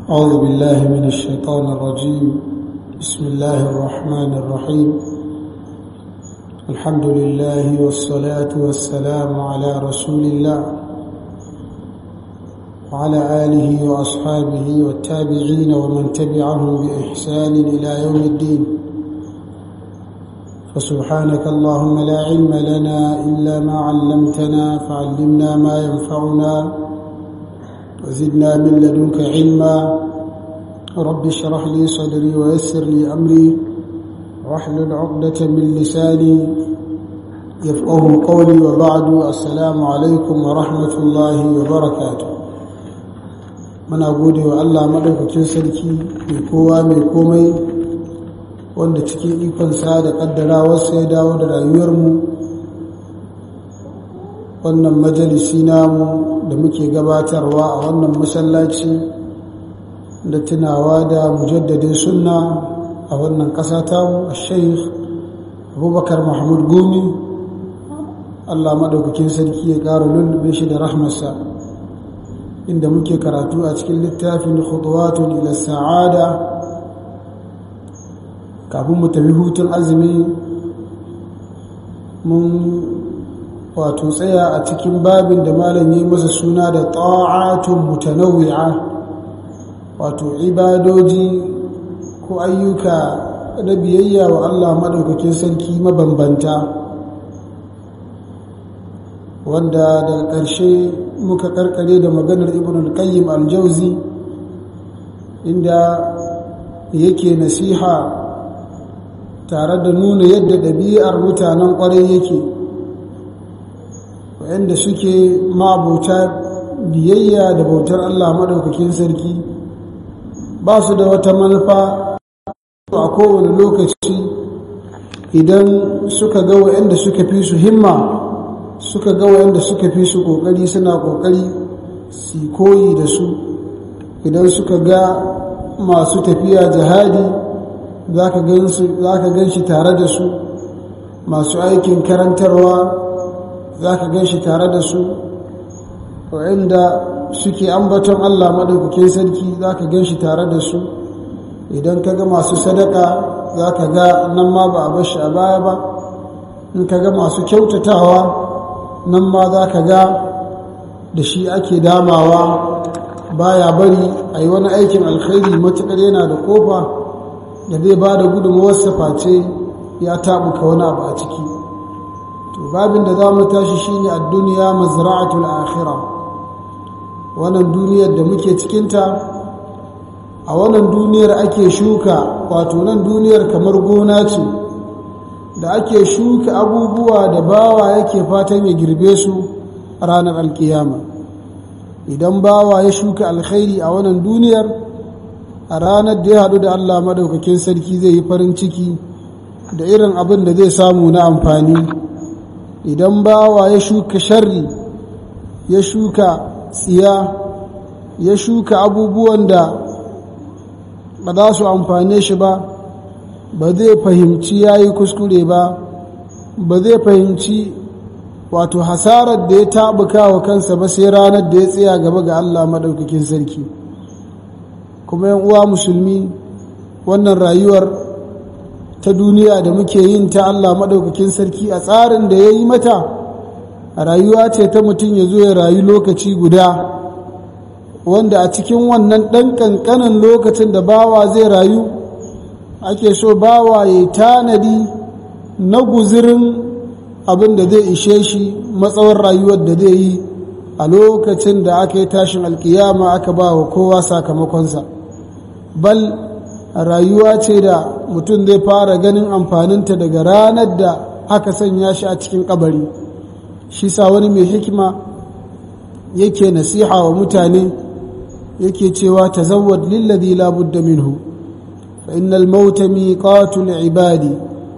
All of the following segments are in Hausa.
أعوذ بالله من الشيطان الرجيم بسم الله الرحمن الرحيم الحمد لله والصلاة والسلام على رسول الله وعلى آله وأصحابه والتابعين ومن تبعهم بإحسان إلى يوم الدين فسبحانك اللهم لا علم لنا إلا ما علمتنا فعلمنا ما ينفعنا وزدنا من لدنك علما رب اشرح لي صدري ويسر لي أمري واحلل عقدة من لساني يفقه قولي وبعد السلام عليكم ورحمة الله وبركاته muna gode wa Allah maɗaukakin sarki mai kowa mai komai wanda cikin ikonsa da ƙaddarawarsa ya dawo da rayuwarmu wannan majalisi namu da muke gabatarwa a wannan masallaci da tunawa da mujaddadin sunna a wannan ƙasa tamu a sheikh abubakar mahmud gumi Allah maɗaukakin sarki ya ƙara lullube shi da rahmarsa inda muke karatu a cikin littafin khutuwatun ila sa'ada kafin mu tafi hutun azumi mun wato tsaya a cikin babin da malam yi masa suna da ta'atun mutanawwi'a wato ibadoji ko ayyuka na biyayya wa Allah madaukakin sarki mabambanta wanda daga ƙarshe muka karkare da maganar ibn al-qayyim al-jawzi inda yake nasiha tare da nuna yadda ɗabi'ar mutanen ƙwarai yake wa'anda suke mabuta biyayya da bautar Allah maɗaukakin sarki ba su da wata manufa a kowane lokaci idan suka ga wa'anda suka fi su himma suka ga wa'anda suka fi su ƙoƙari suna ƙoƙari su koyi da su idan suka ga masu tafiya jihadi za ka gan shi tare da su masu aikin karantarwa za ka gan shi tare da su wa'inda suke ambaton Allah maɗaukakin sarki za ka gan shi tare da su idan ka ga masu sadaka za ka ga nan ma ba a bashi a baya ba in ka ga masu kyautatawa nan ma za ka ga da shi ake damawa baya bari a yi wani aikin alkhairi matuƙar yana da ƙofa da zai ba da gudunmawarsa face ya taɓuka wani abu a ciki to babin da za mu tashi shine a duniya mazra'atul akhira wannan duniyar da muke cikinta a wannan duniyar ake shuka wato nan duniyar kamar gona ce da ake shuka abubuwa da bawa yake fatan ya girbe su a ranar alkiyama idan bawa ya shuka alkhairi a wannan duniyar a ranar da ya haɗu da Allah madaukakin sarki zai yi farin ciki da irin abin da zai samu na amfani idan bawa ya shuka sharri ya shuka tsiya ya shuka abubuwan da ba za su amfane shi ba ba zai fahimci ya yi kuskure ba ba zai fahimci wato hasarar da ya taɓuka wa kansa ba sai ranar da ya tsaya gaba ga Allah maɗaukakin sarki kuma yan uwa musulmi wannan rayuwar ta duniya da muke yin ta Allah maɗaukakin sarki a tsarin da ya yi mata rayuwa ce ta mutum ya zo ya rayu lokaci guda wanda a cikin wannan ɗan ƙanƙanin lokacin da bawa zai rayu ake so bawa ya tanadi na guzirin abin da zai ishe shi matsawar rayuwar da zai yi a lokacin da aka yi tashin alkiyama aka ba wa kowa sakamakonsa bal rayuwa ce da mutum zai fara ganin amfaninta daga ranar da aka sanya shi a cikin kabari shi sa wani mai hikima yake nasiha wa mutane yake cewa tazawwad lilladhi la budda minhu fa innal mauta miqatul ibadi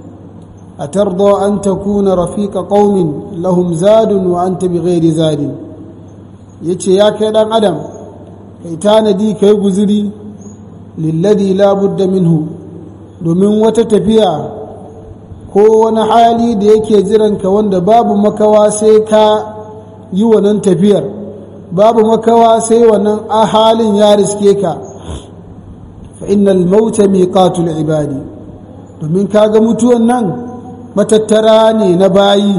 atarda an takuna rafiqa qaumin lahum zadun wa anta bighairi zadin yace ya kai dan adam kai tanadi kai guzuri lilladhi la budda minhu domin wata tafiya ko wani hali da yake jiranka wanda babu makawa sai ka yi wannan tafiyar babu makawa sai wannan halin ya riske ka fa innal mauta miqatul ibadi domin kaga mutuwan nan matattara ne na bayi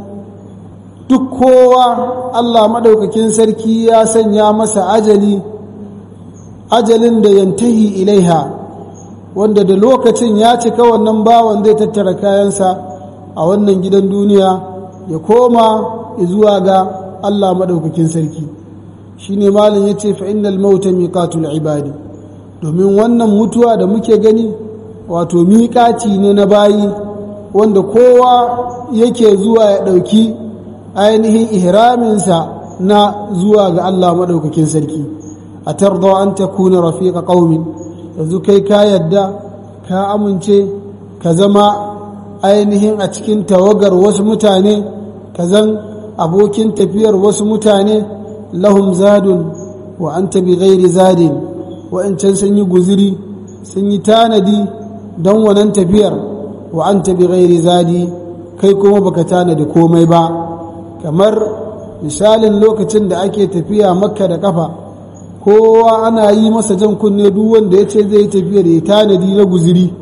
duk kowa Allah maɗaukakin sarki ya sanya masa ajali ajalin da yantahi ilaiha wanda da lokacin ya cika wannan bawan zai tattara kayansa a wannan gidan duniya ya koma zuwa ga Allah maɗaukakin sarki shi ne malin ya ce fa'innal mauta miƙatul ibadi domin wannan mutuwa da muke gani wato miƙaci ne na bayi wanda kowa yake zuwa ya ɗauki ainihin ihraminsa na zuwa ga Allah maɗaukakin sarki a tarda an ta kuna rafiƙa ƙaumin yanzu kai ka yadda ka amince ka zama ainihin a cikin tawagar wasu mutane ka zan abokin tafiyar wasu mutane lahum zadun wa an bi ghairi zadin wa'ancan sun yi guziri sun yi tanadi don wannan tafiyar wa an bi ghairi zadi kai kuma baka tanadi komai ba kamar misalin lokacin da ake tafiya makka da kafa kowa ana yi masa jan kunne duk wanda ya ce zai tafiyar ya tanadi na guziri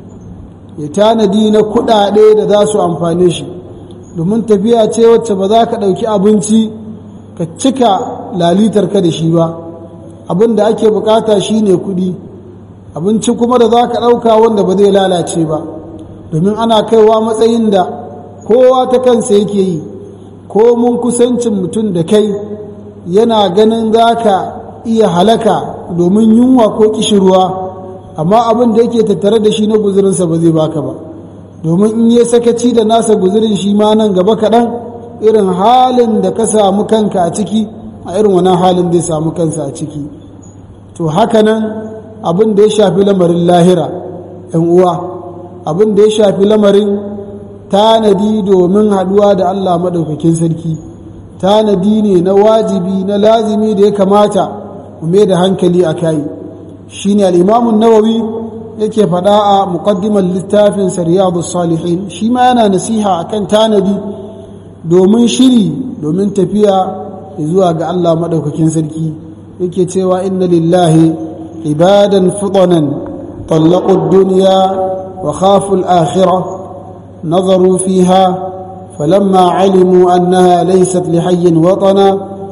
ya tanadi na kudade da za su amfane shi domin tafiya ce wacce ba za ka ɗauki abinci ka cika lalitar ka da shi ba abin da ake bukata shine kuɗi abinci kuma da za ka ɗauka wanda ba zai lalace ba domin ana kaiwa matsayin da kowa ta kansa yake yi ko mun kusancin mutum da kai yana ganin za ka iya halaka domin yunwa ko kishirwa amma abin da yake tattare da shi na guzurinsa ba zai baka ba domin in yi sakaci da nasa guzurin shi ma nan gaba kaɗan irin halin da ka samu kanka a ciki a irin wani halin zai samu kansa a ciki to haka nan abin da ya shafi lamarin lahira ‘yan uwa abin da ya shafi lamarin tanadi domin haɗuwa da Allah maɗaukakin sarki tanadi ne na wajibi na lazimi da ya kamata mu mai da hankali a kai shi ne al'imamun nawawi yake faɗa a muƙaddimar littafin riyadu salihin shi ma yana nasiha akan tanadi domin shiri domin tafiya zuwa ga Allah maɗaukakin sarki yake cewa inna lillahi ibadan fitanan طلقوا الدنيا وخافوا الآخرة نظروا فيها فلما علموا أنها ليست لحي وطنا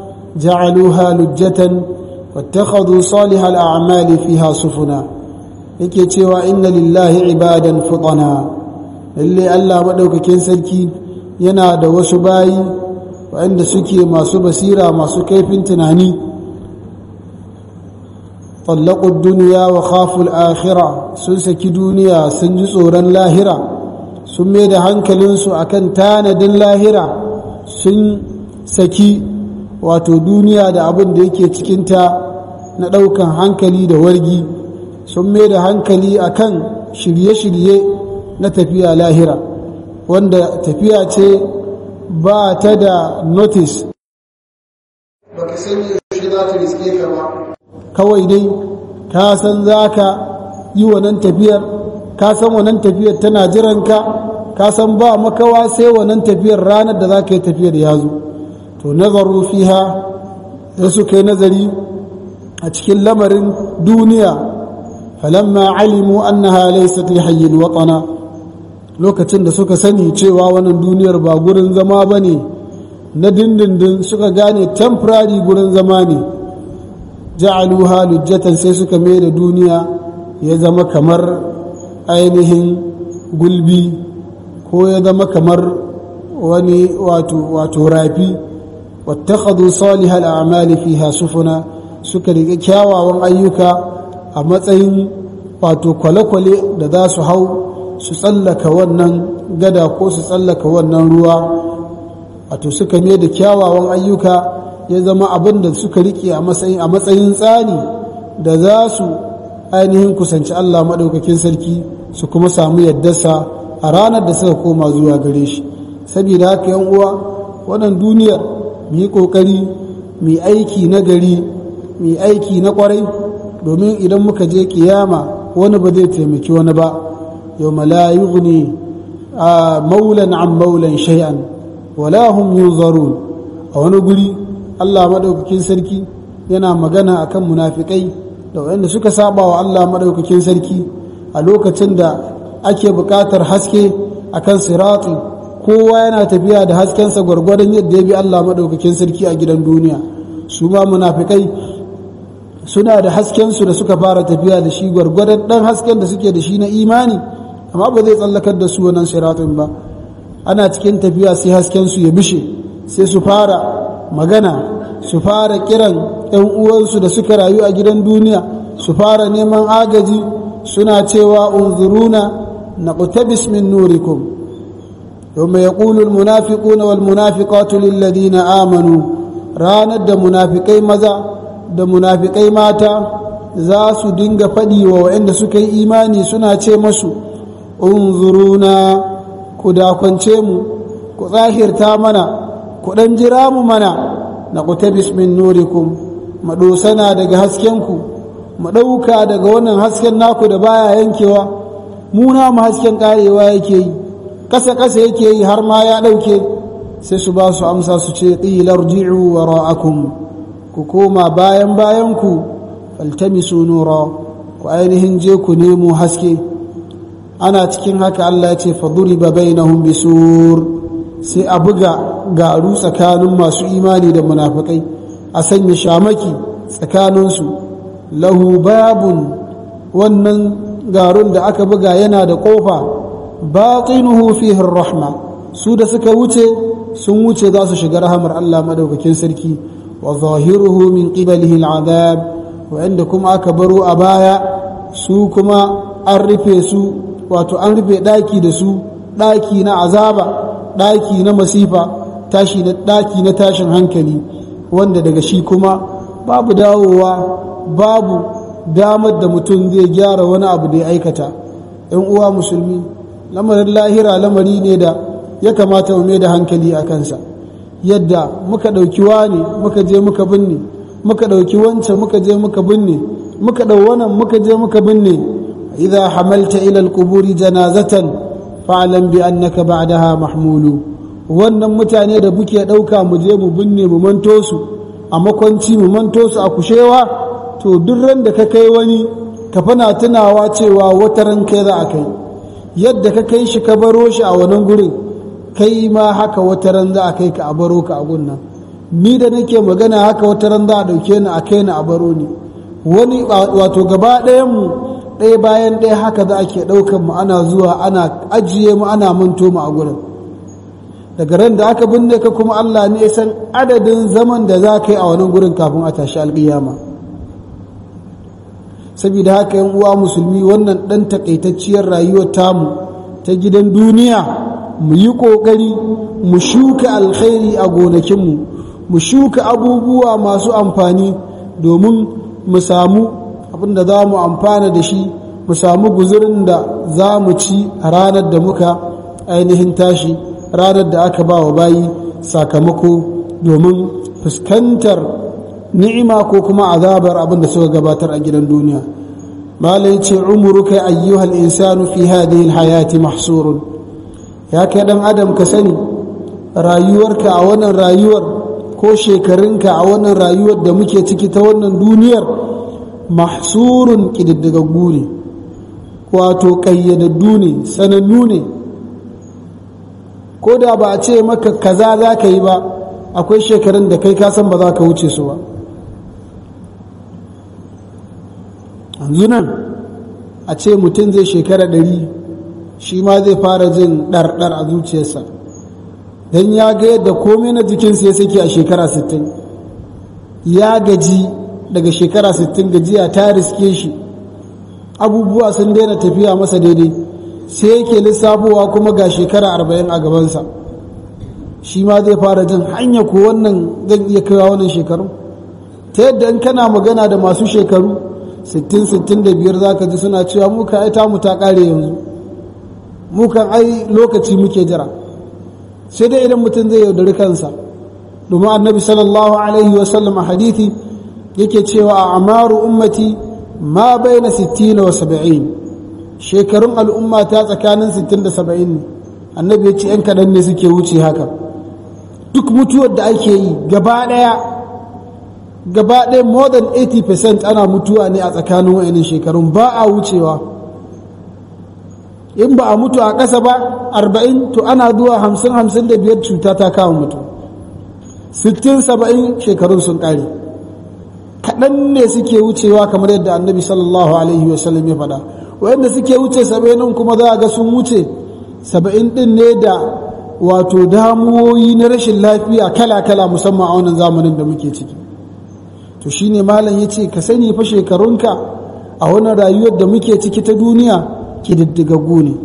جعلوها لجة واتخذوا صالح الأعمال فيها سفنا yake cewa inna lillahi ibadan futana lalle Allah madaukakin sarki yana da wasu bayi waɗanda suke masu basira masu kaifin tunani طلقوا الدنيا وخافوا الآخرة sun saki duniya sun ji tsoron lahira sun mai da hankalinsu akan tanadin lahira sun saki wato duniya da abin da yake cikinta na ɗaukan hankali da wargi sun mai da hankali akan shirye-shirye na tafiya lahira wanda tafiya ce ba ta da notice baka san yaushe za ta riske ka ba kawai dai ka san za ka yi wannan tafiyar ka san wannan tafiyar tana jiranka ka san ba makawa sai wannan tafiyar ranar da za ka yi tafiyar ya zo to nazaru fiha da suka yi nazari a cikin lamarin duniya falamma alimu annaha laysat lihayyin watana lokacin da suka sani cewa wannan duniyar ba gurin zama bane na dindindin suka gane temporary gurin zama ne ja'aluha lujjatan sai suka mai da duniya ya zama kamar ainihin gulbi ko ya zama kamar wani wato wato rafi wattakhadhu salihal a'mali fiha sufuna suka riga kyawawan ayyuka a matsayin wato kwale-kwale da za su hau su tsallaka wannan gada ko su tsallaka wannan ruwa wato suka mai da kyawawan ayyuka ya zama abin da suka riƙe a matsayin a matsayin tsani da za su ainihin kusanci Allah maɗaukakin sarki su kuma samu yaddarsa a ranar da suka koma zuwa gare shi saboda haka yan uwa wannan duniyar mu yi ƙoƙari mu yi aiki na gari mu yi aiki na ƙwarai domin idan muka je kiyama wani ba zai taimaki wani ba yau la yughni maulan an maulan shay'an wala hum yuzarun a wani guri Allah maɗaukakin sarki yana magana akan munafikai da wanda suka saba wa Allah madaukakin sarki a lokacin da ake buƙatar haske akan sirati kowa yana tafiya da haskensa gwargwadon yadda ya bi Allah madaukakin sarki a gidan duniya su ma munafikai suna da haskensu da suka fara tafiya da shi gwargwadon dan hasken da suke da shi na imani amma ba zai tsallakar da su wannan siratin ba ana cikin tafiya sai haskensu ya bishe sai su fara magana su fara kiran ‘yan uwansu da suka rayu a gidan duniya su fara neman agaji suna cewa unzuruna na ƙutabis min nurikum yawma yaqulu almunafiquna walmunafiqatu lilladhina amanu ranar da munafikai maza da munafikai mata za su dinga faɗi wa waɗanda suka yi imani suna ce masu unzuruna ku dakwance mu ku tsahirta mana ku ɗan jira mu mana na kutabis min nurikum maɗosana daga haskenku mu ɗauka daga wannan hasken naku da baya yankewa muna mu hasken ƙarewa yake yi ƙasa ƙasa yake yi har ma ya ɗauke sai su ba su amsa su ce ƙilar ji'u wa ra'akum ku koma bayan bayanku faltamisu nura ku ainihin je ku nemo haske ana cikin haka Allah ya ce faduriba bainahum bisur sai a buga garu tsakanin masu imani da munafikai a sanya shamaki tsakaninsu lahu babun wannan garun da aka buga yana da kofa batinuhu fihi rahma su da suka wuce sun wuce za su shiga rahamar Allah madaukakin sarki wa zahiruhu min qibalihi al'adab wa'anda kuma aka baro a baya su kuma an rufe su wato an rufe daki da su daki na azaba daki na masifa tashi na daki na tashin hankali wanda daga shi kuma babu dawowa babu damar da mutum zai gyara wani abu da ya aikata yan uwa musulmi lamarin lahira lamari ne da ya kamata mu mai da hankali a kansa yadda muka ɗauki wani muka je muka binne muka ɗauki wancan muka je muka binne muka ɗau wannan muka je muka binne idza hamalta ila alquburi janazatan fa'lam bi annaka ba'daha mahmulu wannan mutane da buke ɗauka mu je mu binne mu manto su a makwanci mu manto su a kushewa to duk ran da ka kai wani ka fana tunawa cewa wata ran kai za a kai yadda ka kai shi ka baro shi a wannan gurin kai ma haka wata ran za a kai ka a baro ka a gunnan ni da nake magana haka wata ran za a ɗauke ni a kai ni a baro ni wani wato gaba ɗayan mu ɗaya bayan ɗaya haka za ake ɗaukan mu ana zuwa ana ajiye mu ana manto mu a gurin daga ran da aka binne ka kuma Allah ne san adadin zaman da za ka yi a wani gurin kafin a tashi alƙiyama saboda haka yan uwa musulmi wannan ɗan takaitacciyar rayuwar tamu ta gidan duniya mu yi ƙoƙari mu shuka alkhairi a gonakinmu mu shuka abubuwa masu amfani domin mu samu abin da za mu amfana da shi mu samu guzurin da za mu ci a ranar da muka ainihin tashi ranar da aka ba wa bayi sakamako domin fuskantar ni'ima ko kuma azabar abin da suka gabatar a gidan duniya malai ce umuruka ayyuhal insanu fi hadhihi alhayati mahsurun ya kai dan adam ka sani rayuwarka a wannan rayuwar ko shekarunka a wannan rayuwar da muke ciki ta wannan duniyar mahsurun kididdigaggu ne wato ƙayyadaddu ne sanannu ne ko da ba a ce maka kaza za ka yi ba akwai shekarun da kai kasan ba za ka wuce su ba yanzu nan a ce mutum zai shekara ɗari shi ma zai fara jin ɗarɗar a zuciyarsa don ya ga yadda komai na jikinsa ya sake a shekara 60 ya gaji daga shekara 60 gajiya ta riske shi abubuwa sun daina tafiya masa daidai sai yake lissafowa kuma ga shekara 40 a gabansa shi ma zai fara jin hanya ko wannan zan iya kaiwa wannan shekaru ta yadda in kana magana da masu shekaru 60-65 za ka ji suna cewa muka ai tamu ta kare yanzu mukan ai lokaci muke jira sai dai idan mutum zai yaudari kansa domin annabi sallallahu alaihi wasallam a hadithi yake cewa a amaru ummati ma bai na 60 wa 70 shekarun al'umma ta tsakanin 60 da 70 ne annabi ya ce 'yan kaɗan ne suke wuce haka duk mutuwar da ake yi gaba ɗaya gaba ɗaya more than 80% ana mutuwa ne a tsakanin wa'annan shekarun ba a wucewa in ba a mutu a ƙasa ba 40 to ana zuwa 50-55 cuta ta kawo mutu 60-70 shekarun sun ƙare kaɗan ne suke wucewa kamar yadda annabi sallallahu alaihi wasallam ya faɗa wayanda suke wuce 70 kuma za a ga sun wuce 70 ɗin ne da wato damuwoyi na rashin lafiya kala-kala musamman a wannan zamanin da muke ciki to shine malam ya ce ka sani fa shekarunka a wannan rayuwar da muke ciki ta duniya kididdigaggu ne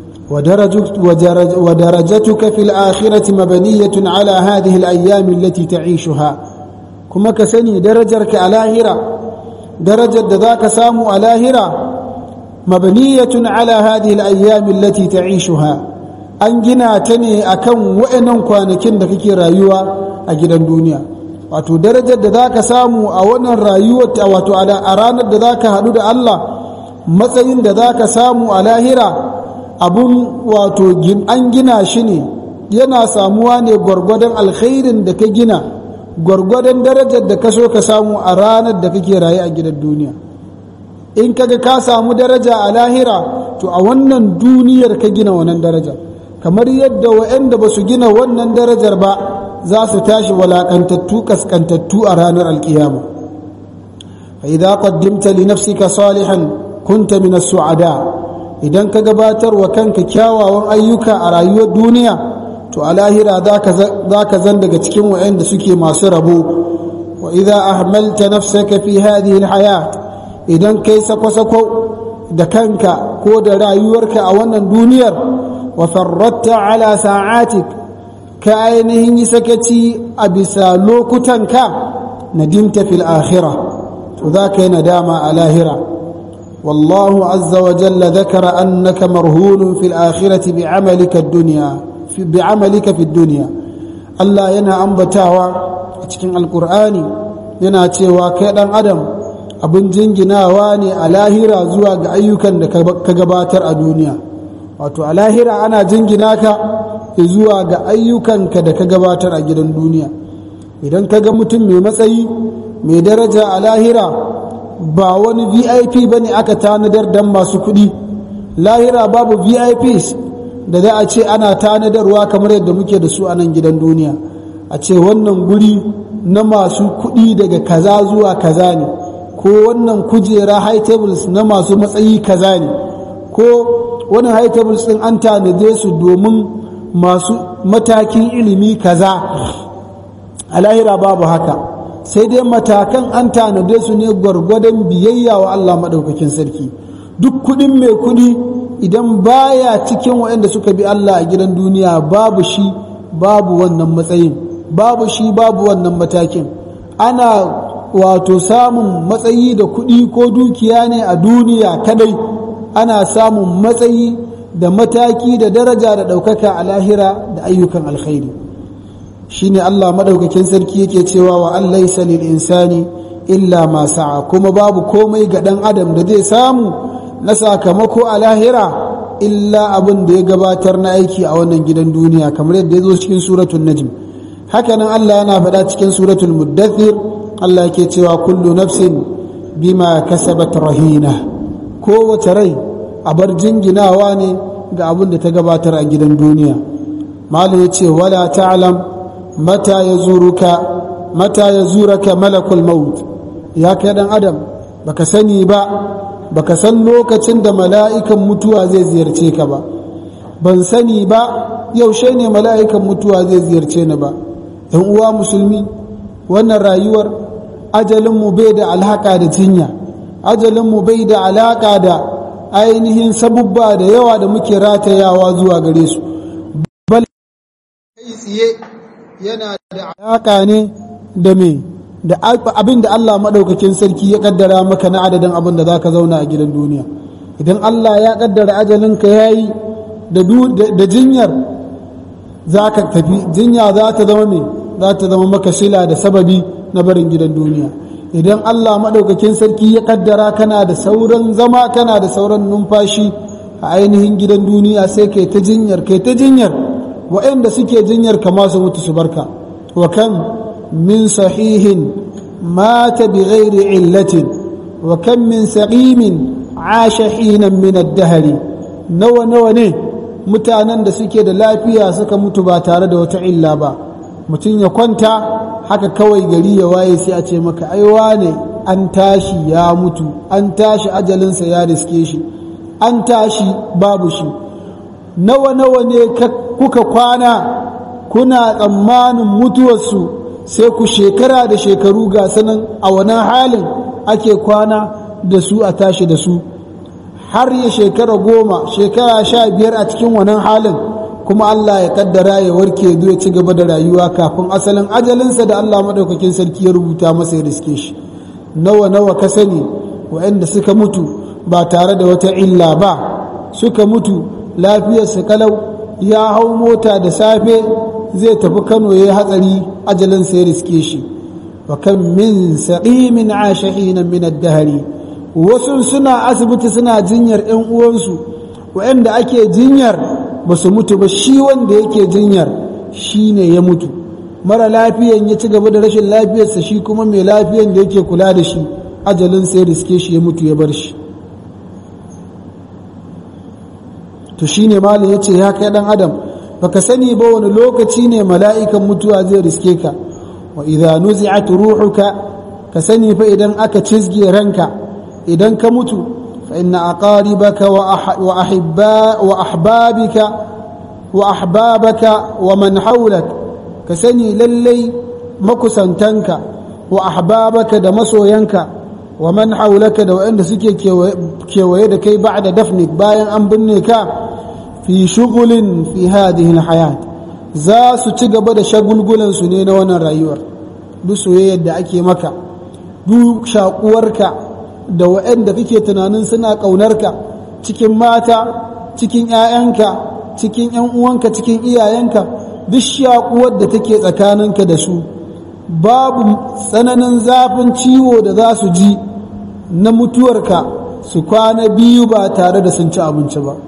ودرجتك في الآخرة مبنية على هذه الأيام التي تعيشها كما كسني درجرك على هرة درجة ذاك سامو على هرة مبنية على هذه الأيام التي تعيشها أنجنا تني أكم وإنن كوانكين دكي رايوة أجدا دنيا wato darajar da za ka samu a wannan rayuwar wato a ranar da za ka haɗu da Allah matsayin da za ka samu a lahira abun wato an gina shi ne yana samuwa ne gwargwadon alkhairin da ka gina gwargwadon darajar da ka so ka samu a ranar da kake raye a gidan duniya in kaga ka samu daraja a lahira to a wannan duniyar ka gina wannan daraja kamar yadda wa'anda ba su gina wannan darajar ba za su tashi walakantattu kaskantattu a ranar alkiyama fa idza qaddimta li nafsika salihan kunta min as-su'ada idan ka gabatar wa kanka kyawawan ayyuka a rayuwar duniya to a lahira za ka zan daga cikin wa'anda suke masu rabo wa idza ahmalta nafsaka fi hadhihi alhayat idan kai sako-sako da kanka ko da rayuwarka a wannan duniyar wa farratta ala sa'atik ka ainihin yi sakaci a bisa lokutanka nadimta fil akhirah to za ka yi nadama a lahira والله عز وجل ذكر أنك مرهون في الآخرة بعملك الدنيا في بعملك في الدنيا الله ينا أنبتاوا cikin alkur'ani yana cewa kai dan adam abin jinginawa ne a lahira zuwa ga ayyukan da ka gabatar a duniya wato a lahira ana jingina ka zuwa ga ayyukanka da ka gabatar a gidan duniya idan ka ga mutum mai matsayi mai daraja a lahira ba wani vip ba ne aka tanadar don masu kuɗi lahira babu vips da za a ce ana tanadarwa kamar yadda muke da su a nan gidan duniya a ce wannan guri na masu kuɗi daga kaza zuwa kaza ne ko wannan kujera high tables na masu matsayi kaza ne ko wani high tables ɗin an tanade su domin masu matakin ilimi kaza a lahira babu haka sai dai matakan an tanade su ne gwargwadon biyayya wa Allah maɗaukakin sarki duk kuɗin mai kuɗi idan baya cikin waɗanda suka bi Allah a gidan duniya babu shi babu wannan matsayin babu shi babu wannan matakin ana wato samun matsayi da kuɗi ko dukiya ne a duniya kadai ana samun matsayi da mataki da daraja da ɗaukaka a lahira da ayyukan alkhairi shine Allah madaukakin sarki yake cewa wa an laysa lil insani illa ma sa'a kuma babu komai ga dan adam da zai samu na sakamako a lahira illa abin da ya gabatar na aiki a wannan gidan duniya kamar yadda ya zo cikin suratul najm hakanan Allah yana faɗa cikin suratul muddathir Allah yake cewa kullu nafsin bima kasabat rahina kowace rai a bar jinginawa ne ga abin da ta gabatar a gidan duniya malam ya ce wala ta'lam mata ya zuruka mata ya zuraka malakul maut ya kai dan adam baka sani ba baka san lokacin da mala'ikan mutuwa zai ziyarce ka ba ban sani ba yaushe ne mala'ikan mutuwa zai ziyarce ni ba ɗan uwa musulmi wannan rayuwar ajalinmu bai da alhaka da jinya ajalinmu bai da alaka da ainihin sabubba da yawa da muke ratayawa zuwa gare su bal kai tsiye yana da alaka ne da me da abin da Allah maɗaukakin sarki ya kaddara maka na adadin abin da za ka zauna a gidan duniya idan Allah ya kaddara ajalinka ya yi da jinyar za ka tafi jinya za ta zama me za ta zama maka shila da sababi na barin gidan duniya idan Allah maɗaukakin sarki ya kaddara kana da sauran zama kana da sauran numfashi a ainihin gidan duniya sai kai ta jinyar kai ta jinyar waɗanda suke jinyar kama su mutu su barka wa kan min sahihin مات بغير علة وكم من سقيم عاش حينا من الدهر نوى نوى ne mutanen da suke da lafiya suka mutu ba tare da wata illa ba mutum ya kwanta haka kawai gari ya waye sai a ce maka aiwa ne an tashi ya mutu an tashi ajalinsa ya riske shi an tashi babu shi nawa nawa ne kuka kwana kuna tsammanin mutuwarsu sai ku shekara da shekaru ga sanan a wannan halin ake kwana da su a tashi da su har ya shekara goma shekara sha biyar a cikin wannan halin kuma Allah ya kaddara ya warke zo ya ci gaba da rayuwa kafin asalin ajalinsa da Allah maɗaukakin sarki ya rubuta masa ya riske shi nawa nawa ka sani waɗanda suka mutu ba tare da wata illa ba suka mutu lafiyarsa kalau ya hau mota da safe zai tafi kano ya yi hatsari ajalinsa ya riske shi wa kan min saqimin ashahina min ad-dahri wasu suna asibiti suna jinyar ƴan uwansu waɗanda ake jinyar ba su mutu ba shi wanda yake jinyar shi ne ya mutu mara lafiyan ya ci gaba da rashin lafiyarsa shi kuma mai lafiyan da yake kula da shi ajalin sai riske shi ya mutu ya bar shi to shi ne malin ya ce ya kai ɗan adam baka sani ba wani lokaci ne mala'ikan mutuwa zai riske ka wa idza nuzi'at ruhuka ka sani fa idan aka cizge ranka idan ka mutu fa inna aqaribaka wa ahibba wa ahbabika wa ahbabaka wa man hawlak ka sani lallai makusantanka wa ahbabaka da masoyanka wa man hawlaka da waɗanda suke kewaye da kai ba'da dafnik bayan an binne ka fi shugulin fi hadhihi alhayat za su ci gaba da shagulgulan su ne na wannan rayuwar duk soyayyar da ake maka duk shakuwarka da waɗanda kake tunanin suna ƙaunarka cikin mata cikin 'ya'yanka cikin 'yan uwanka cikin iyayenka duk shakuwar da take tsakaninka da su babu tsananin zafin ciwo da za su ji na mutuwarka su kwana biyu ba tare da sun ci abinci ba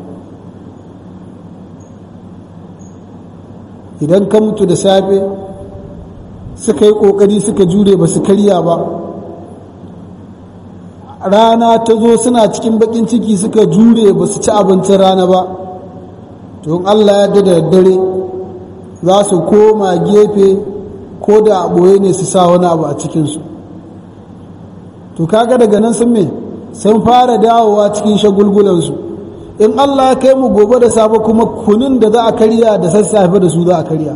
idan ka mutu da safe suka yi ƙoƙari suka jure ba su karya ba rana ta zo suna cikin baƙin ciki suka jure ba su ci abincin rana ba to in allah ya da daddare za su koma gefe ko da a ɓoye ne su sa wani abu a cikinsu to kaga daga nan sun me sun fara dawowa cikin shagulgulansu in Allah ya kai mu gobe da safe kuma kunin da za a karya da sassafe da su za a karya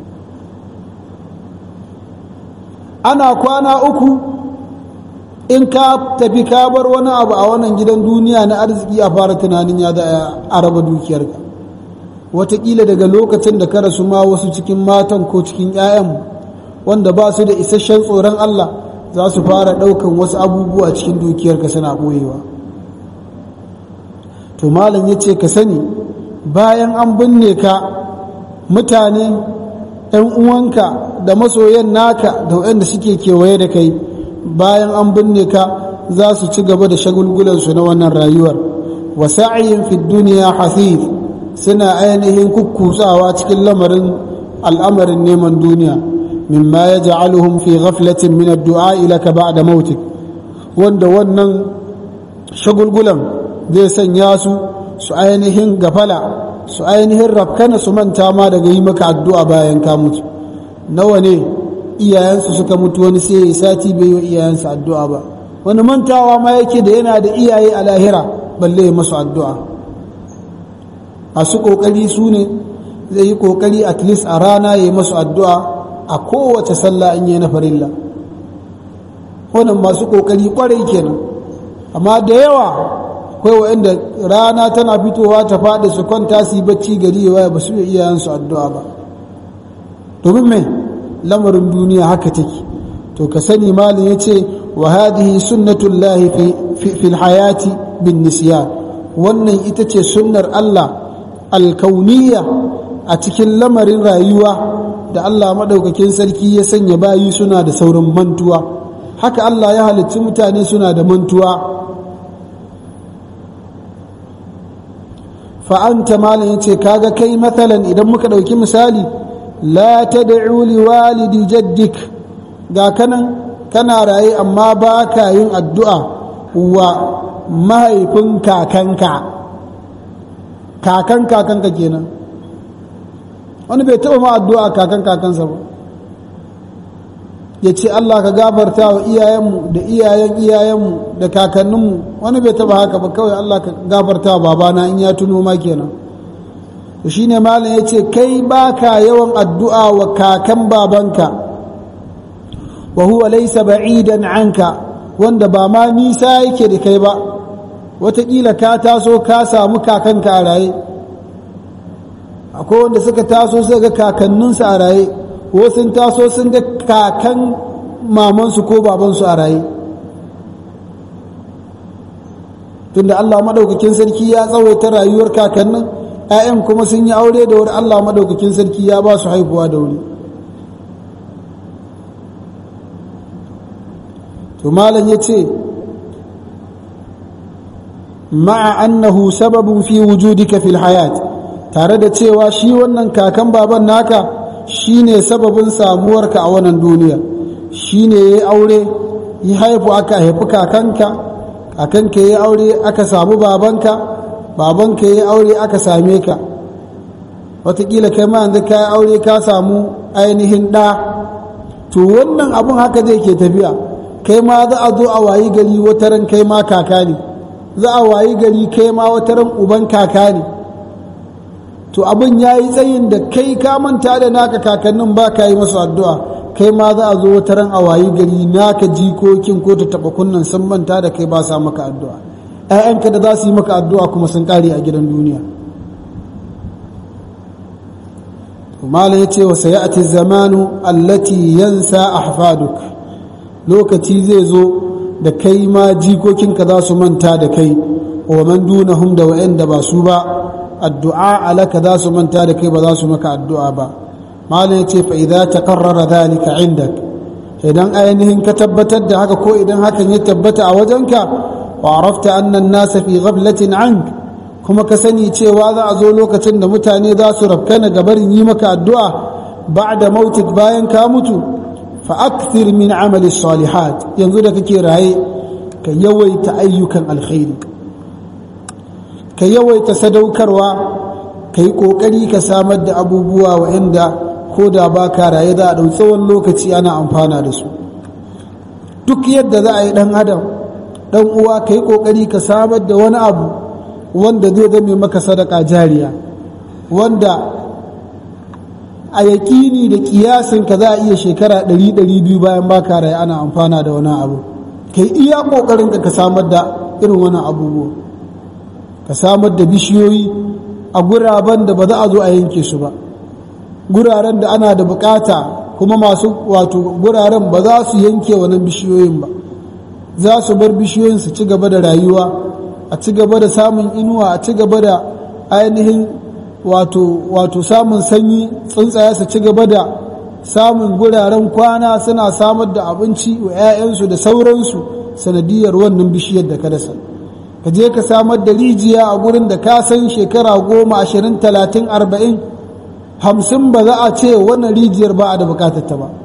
ana kwana uku in ka tafi ka bar wani abu a wannan gidan duniya na arziki a fara tunanin ya da a raba dukiyarka watakila daga lokacin da ka rasu ma wasu cikin matan ko cikin 'ya'yan wanda ba su da isasshen tsoron Allah za su fara ɗaukan wasu abubuwa cikin dukiyarka suna ɓoyewa to malam ya ce ka sani bayan an binne ka mutane ‘yan uwanka da masoyan naka da waɗanda suke kewaye da kai bayan an binne ka za su ci gaba da shagulgulansu na wannan rayuwar wa sa'ayin fi duniya hasif suna ainihin kukkutsawa cikin lamarin al'amarin neman duniya mimma ya ja'aluhum fi ghaflatin min addu'a ilaka ba'da mautik wanda wannan shagulgulan zai sanya su su ainihin gafala su ainihin rafkana su manta ma daga yi maka addu'a bayan ka mutu nawa ne iyayensu suka mutu wani sai ya sati bai yi iyayensu addu'a ba wani mantawa ma yake da yana da iyaye a lahira balle ya masu addu'a masu kokari su ne zai yi kokari at least a rana ya yi masu addu'a a kowace sallah in yi na farilla wannan masu kokari kwarai kenan amma da yawa akwai wa'anda rana tana fitowa ta faɗi su kwanta su yi bacci gari ya waya ba su iya iyayensu addu'a ba domin mai lamarin duniya haka take to ka sani malin ya ce wa hadihi sunnatullahi fil hayati bin nisyan wannan ita ce sunnar Allah alkauniya a cikin lamarin rayuwa da Allah maɗaukakin sarki ya sanya bayi suna da saurin mantuwa haka Allah ya halicci mutane suna da mantuwa fa'anta malam ya ce kaga kai matsalan idan muka ɗauki misali la ta da'u liwalidi jaddik ga kanan kana raye amma ba ka yin addu'a wa mahaifin kakanka kakan kakanka kenan wani bai taɓa ma addu'a kakan kakansa ba ya ce Allah ka gafarta wa iyayenmu da iyayen iyayenmu da kakanninmu wani bai taɓa haka ba kawai Allah ka gafarta wa babana in ya tuno ma kenan to shine malam ya ce kai baka yawan addu'a wa kakan babanka wa huwa laysa ba'idan anka wanda ba ma nisa yake da kai ba wataƙila ka taso ka samu kakanka a raye akwai wanda suka taso suka ga kakanninsu a raye wasu taso sun ga kakan mamansu ko babansu a raye tunda Allah maɗaukakin sarki ya tsawaita rayuwar kakannin 'ya'yan kuma sun yi aure da wuri Allah maɗaukakin sarki ya ba su haihuwa da wuri to malam ya ce ma'a annahu sababun fi wujudika fil hayat tare da cewa shi wannan kakan baban naka shine sababin samuwarka a wannan duniya shine yayi aure yi haifu aka haifi kakanka kakanka yayi aure aka samu babanka babanka yayi aure aka same ka wataƙila kai ma yanzu ka aure ka samu ainihin ɗa to wannan abun haka zai ke tafiya kai ma za a zo a wayi gari wataran kai ma kaka ne za a wayi gari kai ma wataran uban kaka ne to abin ya yi tsayin da kai ka manta da naka kakannin ba ka yi masu addu'a kai ma za a zo wata ran a wayi gari naka jikokin ko ta taɓa kunnan sun manta da kai ba sa maka addu'a ‘ya'yanka da za su yi maka addu'a kuma sun ƙare a gidan duniya Malam ya ce wa sayati zamanu allati yansa ahfaduk lokaci zai zo da kai ma jikokinka za su manta da kai wa man dunahum da wa'anda ba su ba addu'a alaka za su manta da kai ba za su maka addu'a ba malam yace fa idza taqarrara dhalika indak idan ainihin ka tabbatar da haka ko idan hakan ya tabbata a wajenka wa arafta anna an-nasa fi ghaflatin ank kuma ka sani cewa za a zo lokacin da mutane za su rafkana ga barin yi maka addu'a ba'da mautik bayan ka mutu fa akthir min amali salihat yanzu da kake raye ka yawaita ayyukan alkhairi ka yawaita sadaukarwa ka yi ƙoƙari ka samar da abubuwa wa'anda ko da ba ka raye za a ɗau tsawon lokaci ana amfana da su duk yadda za a yi ɗan adam ɗan uwa ka yi ƙoƙari ka samar da wani abu wanda zai zame maka sadaka jariya wanda a yaƙini da ƙiyasin ka za a iya shekara ɗari ɗari biyu bayan ba ka raye ana amfana da wani abu ka yi iya ƙoƙarin ka samar da irin wani abubuwa ka samar da bishiyoyi a guraben da ba za a zo a yanke su ba guraren da ana da bukata kuma masu wato guraren ba za su yanke wannan bishiyoyin ba za su bar bishiyoyin su ci gaba da rayuwa a ci gaba da samun inuwa a ci gaba da ainihin wato wato samun sanyi tsuntsaye su ci gaba da samun guraren kwana suna samar da abinci wa 'ya'yansu da sauransu sanadiyar wannan bishiyar da ka dasa ka je ka samar da rijiya a gurin da ka san shekara goma ashirin talatin arba'in hamsin ba za a ce wannan rijiyar ba a da bukatarta ba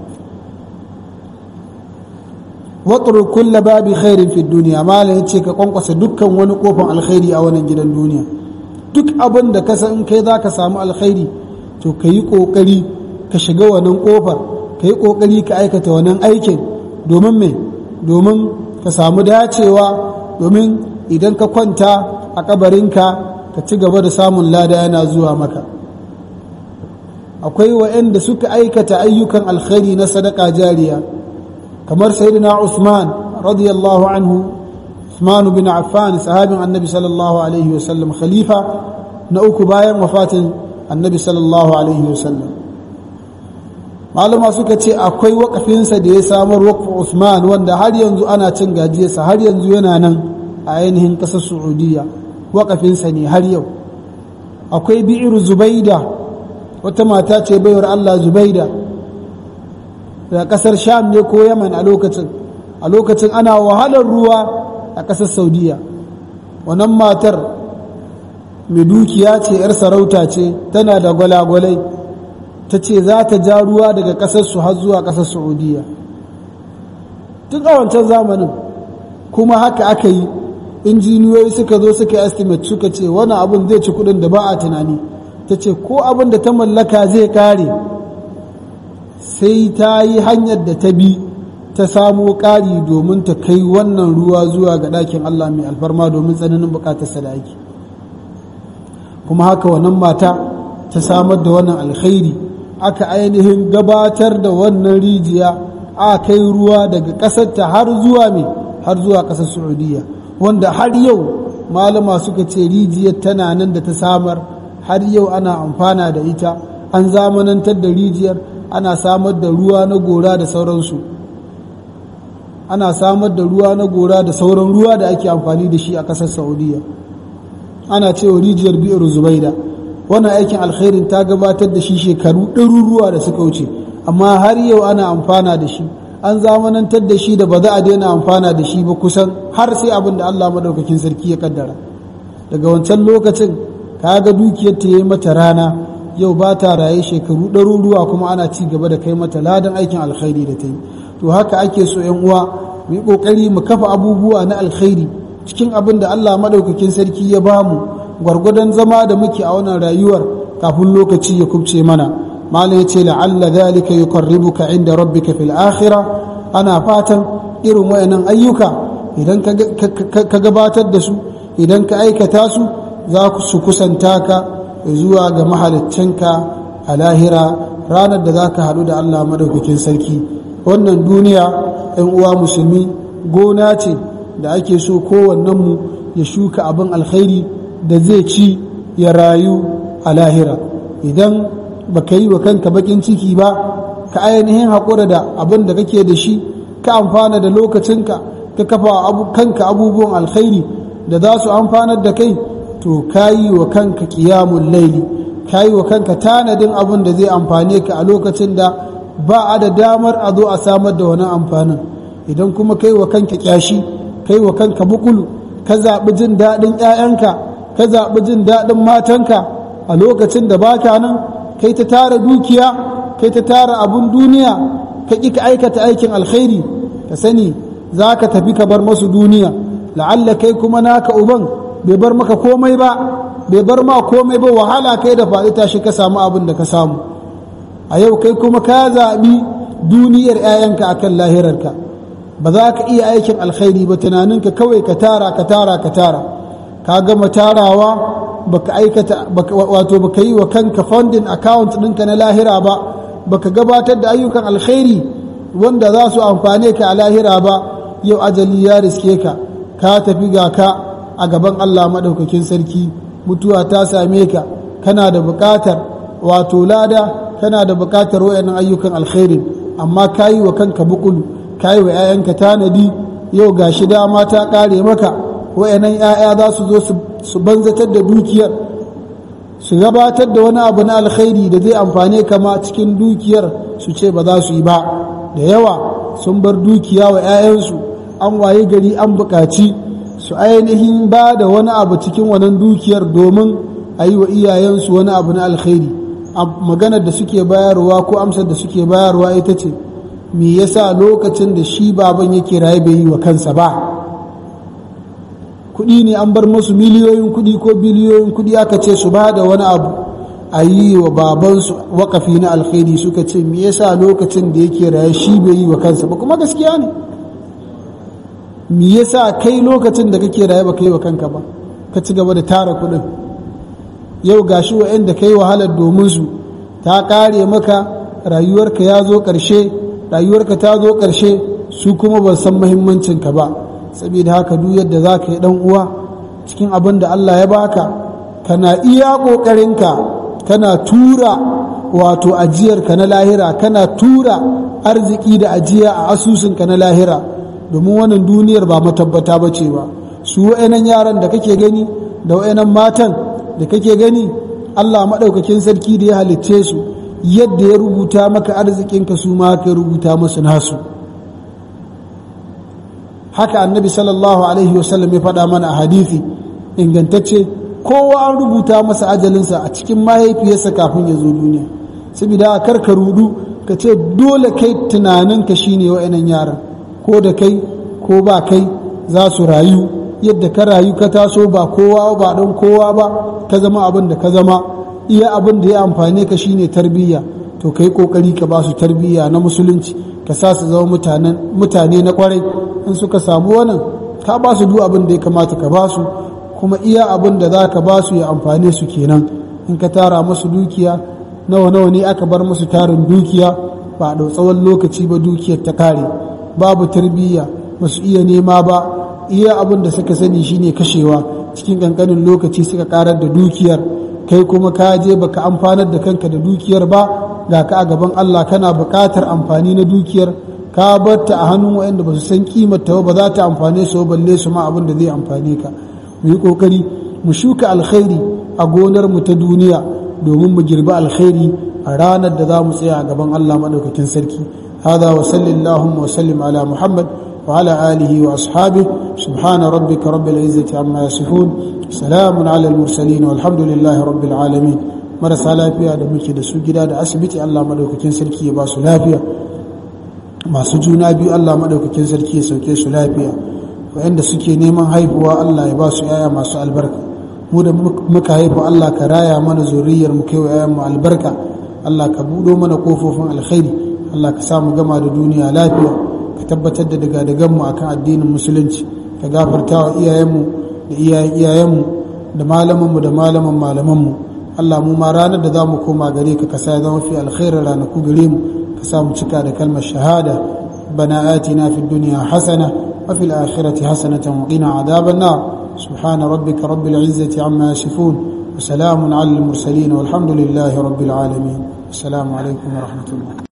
watsuru kulla babi khairin fi duniya malam ya ce ka kwankwasa dukkan wani kofan alkhairi a wannan gidan duniya duk abin da ka san kai za ka samu alkhairi to ka yi ƙoƙari ka shiga wannan kofar ka yi ƙoƙari ka aikata wannan aikin domin me domin ka samu dacewa domin idan ka kwanta a kabarinka ka ci gaba da samun lada yana zuwa maka akwai wa'anda suka aikata ayyukan alkhairi na sadaka jariya kamar sayyidina Usman radiyallahu anhu Usman bin Affan sahabin annabi sallallahu alaihi wasallam khalifa na uku bayan wafatin annabi sallallahu alaihi wasallam malama suka ce akwai wakafinsa da ya samar wakfu Usman wanda har yanzu ana cin gajiyarsa har yanzu yana nan a ainihin ƙasar Saudiya wakafinsa ne har yau akwai bi'ir Zubaida wata mata ce baiwar Allah Zubaida daga ƙasar Sham ne ko Yaman a lokacin a lokacin ana wahalar ruwa a ƙasar Saudiya wannan matar mai dukiya ce 'yar sarauta ce tana da gwalagwalai ta ce za ta ja ruwa daga ƙasarsu har zuwa ƙasar saudiya tun a wancan zamanin kuma haka aka yi injiniyoyi suka zo suka yi estimate suka ce wani abin zai ci kudin da ba a tunani ta ce ko abin da ta mallaka zai kare sai ta yi hanyar da ta bi ta samo ƙari domin ta kai wannan ruwa zuwa ga ɗakin Allah mai alfarma domin tsananin buƙatar da ake kuma haka wannan mata ta samar da wannan alkhairi aka ainihin gabatar da wannan rijiya a kai ruwa daga ƙasarta har zuwa mai har zuwa ƙasar saudiya wanda har yau malama suka ce rijiyar tana nan da ta samar har yau ana amfana da ita an zamanantar da rijiyar ana samar da ruwa na gora da sauransu ana samar da ruwa na gora da sauran ruwa da ake amfani da shi a ƙasar saudiya ana cewa rijiyar biyar zubaida wannan aikin alkhairin ta gabatar da shi shekaru ɗaruruwa da suka wuce amma har yau ana amfana da shi an zamanantar da shi da ba za a daina amfana da shi ba kusan har sai abin da Allah madaukakin sarki ya kaddara daga wancan lokacin kaga dukiyar ta yi mata rana yau ba ta raye shekaru ɗaruruwa kuma ana ci gaba da kai mata ladan aikin alkhairi da ta yi to haka ake so yan uwa mu yi kokari mu kafa abubuwa na alkhairi cikin abin da Allah madaukakin sarki ya bamu gwargwadon zama da muke a wannan rayuwar kafin lokaci ya kubce mana malam ya ce la'alla dhalika yuqarribuka inda rabbika fil akhirah ana fatan irin wayannan ayyuka idan ka gabatar da su idan ka aikata su za su kusanta ka zuwa ga mahaliccinka a lahira ranar da za ka haɗu da Allah madaukakin sarki wannan duniya 'yan uwa musulmi gona ce da ake so kowannenmu ya shuka abin alkhairi da zai ci ya rayu a lahira idan baka yi wa kanka bakin ciki ba ka ainihin haƙura da abin da kake da shi ka amfana da lokacinka ka kafa kanka abubuwan alkhairi da za su amfanar da kai to ka yi wa kanka ƙiyamun laili ka yi wa kanka tanadin abin da zai amfane ka a lokacin da ba a da damar a zo a samar da wani amfanin idan kuma kai wa kanka ƙyashi kai wa kanka bukulu ka zaɓi jin daɗin 'ya'yanka ka zaɓi jin daɗin matanka a lokacin da baka nan kai ta tara dukiya kai ta tara abun duniya ka ƙi ka aikata aikin alkhairi ka sani za ka tafi ka bar masu duniya la'alla kai kuma naka uban bai bar maka komai ba bai bar ma komai ba wahala kai da faɗi tashi ka samu abin da ka samu a yau kai kuma ka zaɓi duniyar 'ya'yanka akan lahirarka ba za ka iya aikin alkhairi ba tunaninka kawai ka tara ka tara ka tara ka gama tarawa baka aikata wato baka yi wa kanka funding account ɗinka na lahira ba baka gabatar da ayyukan alkhairi wanda za su amfane ka a lahira ba yau ajali ya riske ka ka tafi ga ka a gaban Allah maɗaukakin sarki mutuwa ta same ka kana da buƙatar wato lada kana da buƙatar wayannan ayyukan alkhairi amma ka yi wa kanka bukulu ka yi wa 'ya'yanka tanadi yau ga shi dama ta ƙare maka wayannan 'ya'ya za su zo su banzatar da dukiyar su gabatar da wani abu na alkhairi da zai amfane kama cikin dukiyar su ce ba za su yi ba da yawa sun bar dukiya wa 'ya'yansu an waye gari an buƙaci su ainihin ba da wani abu cikin wannan dukiyar domin a yi wa iyayensu wani abu na alkhairi maganar da suke bayarwa ko amsar da suke bayarwa ita ce me yasa lokacin da shi baban yake raye bai yi wa kansa ba kuɗi ne an bar musu miliyoyin kuɗi ko biliyoyin kuɗi aka ce su ba da wani abu a yi wa babansu wakafi na alkhairi suka ce me yasa lokacin da yake raye shi bai yi wa kansa ba kuma gaskiya ne me yasa kai lokacin da kake raye ba ka yi wa kanka ba ka ci gaba da tara kuɗin yau gashi wa'anda kai wahalar domin su ta ƙare maka rayuwarka ya zo ƙarshe rayuwarka ta zo ƙarshe su kuma ban san muhimmancinka ba saboda haka duk yadda za ka yi ɗan uwa cikin abin da Allah ya baka kana iya ƙoƙarinka kana tura wato ajiyarka na lahira kana tura arziki da ajiya a asusunka na lahira domin wannan duniyar ba matabbata ba ce ba su wa'yanan yaran da kake gani da wa'yanan matan da kake gani Allah maɗaukakin sarki da ya halicce su yadda ya rubuta maka arzikinka su ma ka rubuta masu nasu haka annabi sallallahu alaihi wasallam ya faɗa mana a hadithi ingantacce kowa an rubuta masa ajalinsa a cikin mahaifiyarsa kafin ya zo duniya saboda kar ka rudu ka ce dole kai tunaninka shine wa'annan yaran ko da kai ko ba kai za su rayu yadda ka rayu ka taso ba kowa ba don kowa ba ka zama abin da ka zama iya abin da ya amfane ka shine tarbiyya to kai kokari ka ba su tarbiyya na musulunci ka sa su zama mutane na kwarai in suka samu wannan ka ba su duk abin da ya kamata ka ba su kuma iya abin da za ka ba su ya amfane su kenan in ka tara musu dukiya nawa nawa ne aka bar musu tarin dukiya ba a tsawon lokaci ba dukiyar ta kare babu tarbiyya ba su iya nema ba iya abin da suka sani shine kashewa cikin kankanin lokaci suka karar da dukiyar kai kuma ka je baka amfanar da kanka da dukiyar ba ga ka a gaban Allah kana buƙatar amfani na dukiyar ka batta a hannun waɗanda ba su san kimar ta ba za ta amfane su balle su ma abin da zai amfane ka mu yi kokari mu shuka alkhairi a gonar mu ta duniya domin mu girbi alkhairi a ranar da za mu tsaya a gaban Allah madaukakin sarki hada wa sallallahu wa sallim ala muhammad wa ala alihi wa ashabi subhana rabbika rabbil izzati amma yasifun salamun ala al mursalin walhamdulillahi rabbil alamin marasa lafiya da muke da su gida da asibiti Allah madaukakin sarki ya ba su lafiya masu juna biyu Allah madaukakin sarki ya sauke su lafiya waɗanda suke neman haihuwa Allah ya ba su yaya masu albarka mu da muka haifu Allah ka raya mana zuriyar mu kai wa yayan mu albarka Allah ka buɗo mana kofofin alkhairi Allah ka samu gama da duniya lafiya ka tabbatar da daga dagan mu akan addinin musulunci ka gafarta wa iyayenmu da iyayen iyayenmu da malamanmu da malaman malamanmu Allah mu ma ranar da za mu koma gare ka ka sa ya zama fi alkhairar ranaku gare mu ka sa mu cika da kalmar shahada bana atina fid dunya hasana وفي الآخرة حسنة وقنا عذاب النار سبحان ربك رب العزة عما يصفون وسلام على المرسلين والحمد لله رب العالمين السلام عليكم ورحمة الله